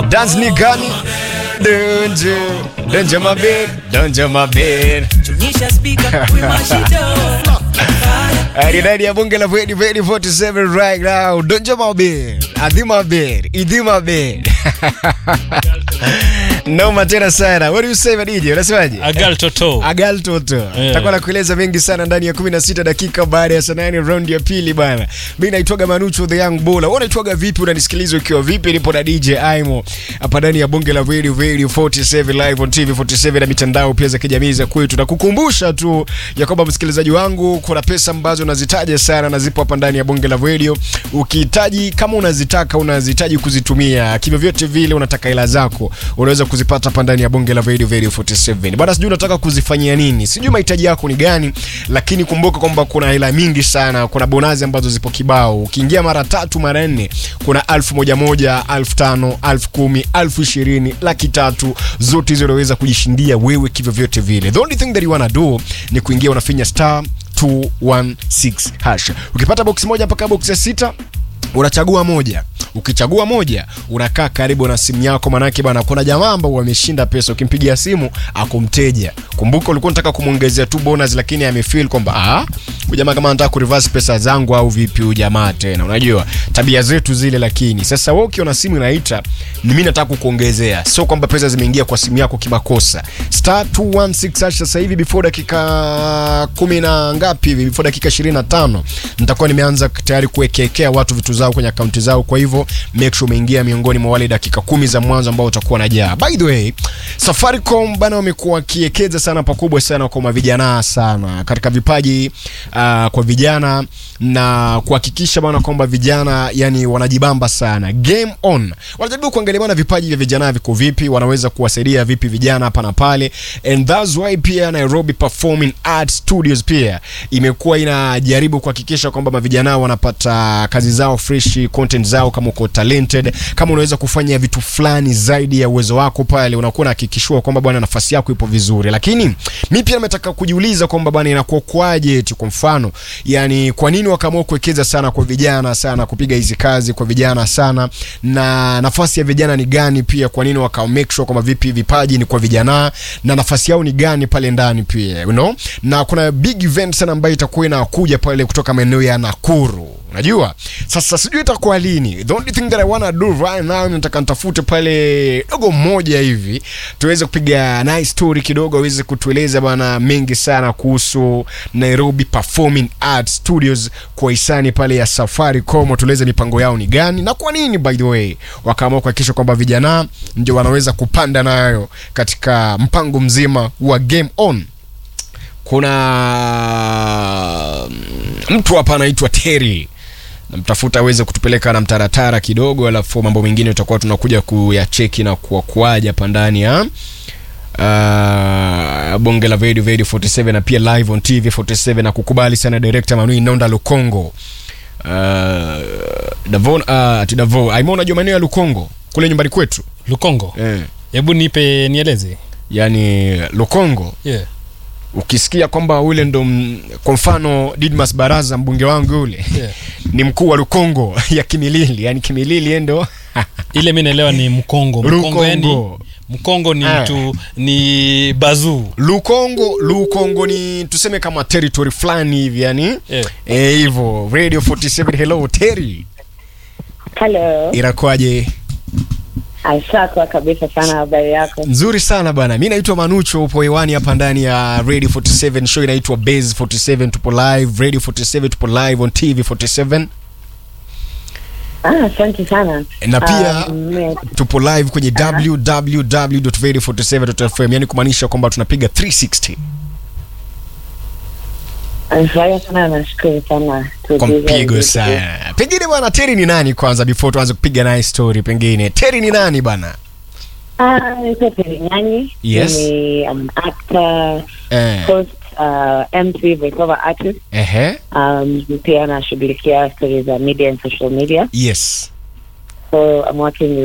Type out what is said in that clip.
dance ni gani Danger, danger my bed, danger my bed. Ari ndani ya bunge la Vedi Vedi 47 right now. Danger my bed, adhi my bed, idhi my bed. Noma tena sana. What do you say Madiji? Unasemaje? Agal Toto. Agal Toto. Yeah. Takuwa nakueleza mengi sana ndani ya 16 dakika baada ya saa 8 round ya pili bana. Mimi naitwaga Manucho the Young Bull. Wewe unaitwaga vipi? Unanisikiliza ukiwa vipi? Nipo na DJ Aimo hapa ndani ya bunge la Radio Radio 47 live on TV 47 na mitandao pia za kijamii za kwetu. Na kukumbusha tu ya kwamba msikilizaji wangu, kuna pesa ambazo unazitaja sana na zipo hapa ndani ya bunge la Radio. Ukihitaji kama unazitaka unazihitaji kuzitumia kivyo vyote vile, unataka hela zako, unaweza kuzipata hapa ndani ya bunge la Radio Radio 47. Bado sijui unataka kuzifanyia nini, sijui mahitaji yako ni gani, lakini kumbuka kwamba kuna hela mingi sana, kuna bonazi ambazo zipo kibao. Ukiingia mara tatu mara nne, kuna elfu moja moja, elfu tano, elfu kumi, elfu ishirini, laki tatu, zote hizo unaweza kujishindia wewe kivyo vyote vile. The only thing that you wanna do ni kuingia unafinya star 216 hash. Ukipata box moja mpaka box ya sita unachagua moja ukichagua moja unakaa karibu na simu yako manake bana kuna jamaa ambao wameshinda pesa ukimpigia simu akumteja kumbuka ulikuwa unataka kumwongezea tu bonus lakini amefeel kwamba ah huyu jamaa kama anataka kureverse pesa zangu au vipi huyu jamaa tena unajua tabia zetu zile lakini sasa wewe ukiona simu inaita ni mimi nataka kukuongezea sio kwamba pesa zimeingia kwa simu yako kimakosa star 216 hash sasa hivi before dakika kumi na ngapi hivi before dakika 25 nitakuwa nimeanza tayari kuwekekea watu vitu zao kwenye akaunti zao kwa hivyo make sure umeingia miongoni mwa wale dakika kumi za mwanzo ambao utakuwa najaa by the way Safaricom bana wamekuwa wakiekeza sana pakubwa sana kwa mavijana sana katika vipaji uh, kwa vijana na kuhakikisha bana kwamba vijana yani wanajibamba sana game on wanajaribu kuangalia bana vipaji vya vijana viko vipi wanaweza kuwasaidia vipi vijana hapa na pale and that's why pia Nairobi Performing Arts Studios pia imekuwa inajaribu kuhakikisha kwamba mavijana wanapata kazi zao fresh content zao kama uko talented kama unaweza kufanya vitu fulani zaidi ya uwezo wako pale unakuwa unahakikishiwa kwamba bwana nafasi yako ipo vizuri lakini mi pia nimetaka kujiuliza kwamba bwana inakuwa kwaje eti kwa mfano yani kwa nini wakaamua kuwekeza sana kwa vijana sana kupiga hizi kazi kwa vijana sana na nafasi ya vijana ni gani pia kwa nini waka make sure kwamba vipi vipaji ni kwa vijana na nafasi yao ni gani pale ndani pia you know? na kuna big event sana ambayo itakuwa inakuja pale kutoka maeneo ya Nakuru unajua sasa sijui itakuwa lini the only thing that i wanna do right now nataka nitafute pale dogo mmoja hivi tuweze kupiga nice story kidogo aweze kutueleza bana mengi sana kuhusu nairobi performing arts studios kwa hisani pale ya safaricom tueleze mipango yao ni gani na kwa nini by the way wakaamua kuhakikisha kwamba vijana ndio wanaweza kupanda nayo katika mpango mzima wa game on kuna mm, mtu hapa anaitwa Terry namtafuta aweze kutupeleka na mtaratara kidogo alafu mambo mengine tutakuwa tunakuja kuyacheki na kuakuaja hapa ndani ya uh, bonge la Vedi Vedi 47 na pia live on TV 47 na kukubali sana director Manui Nonda Lukongo uh, Davon uh, ati Davo Aimo unajua maeneo ya Lukongo kule nyumbani kwetu Lukongo. eh, Hebu nipe nieleze. yani Lukongo Yeah. ukisikia kwamba ule ndo m- kwa mfano Didmas Baraza mbunge wangu yule Yeah. ni mkuu wa Lukongo ya Kimilili, yani Kimilili yeye ndo Ile mimi naelewa ni Mkongo. Mkongo yani Lukongo. Mkongo ni Ah. mtu ni bazuu. Lukongo. Lukongo ni tuseme kama territory fulani hivi yani Yeah. eh, hivyo. Radio 47 hello Terry, Hello. inakuwaje? Ashakwa kabisa sana habari yako. Nzuri sana bana, mi naitwa Manucho, upo hewani hapa ndani ya Radio 47, show inaitwa Base 47, tupo live Radio 47, tupo live on TV 47 Ah, asante sana. na pia Ah, me- tupo live kwenye www.radio47.fm yani kumaanisha kwamba tunapiga 360 nafurahia sana, nashukuru sana. kwa mpigo sana pengine bwana teri ni nani kwanza before tuanze kupiga naye story pengine teri ni nani bana Ah, naitwa Perinyani. Yes. Ni an actor, eh, host, uh, MC, voiceover artist. ehe Um, pia nashughulikia stories za media and social media. yes So I'm working with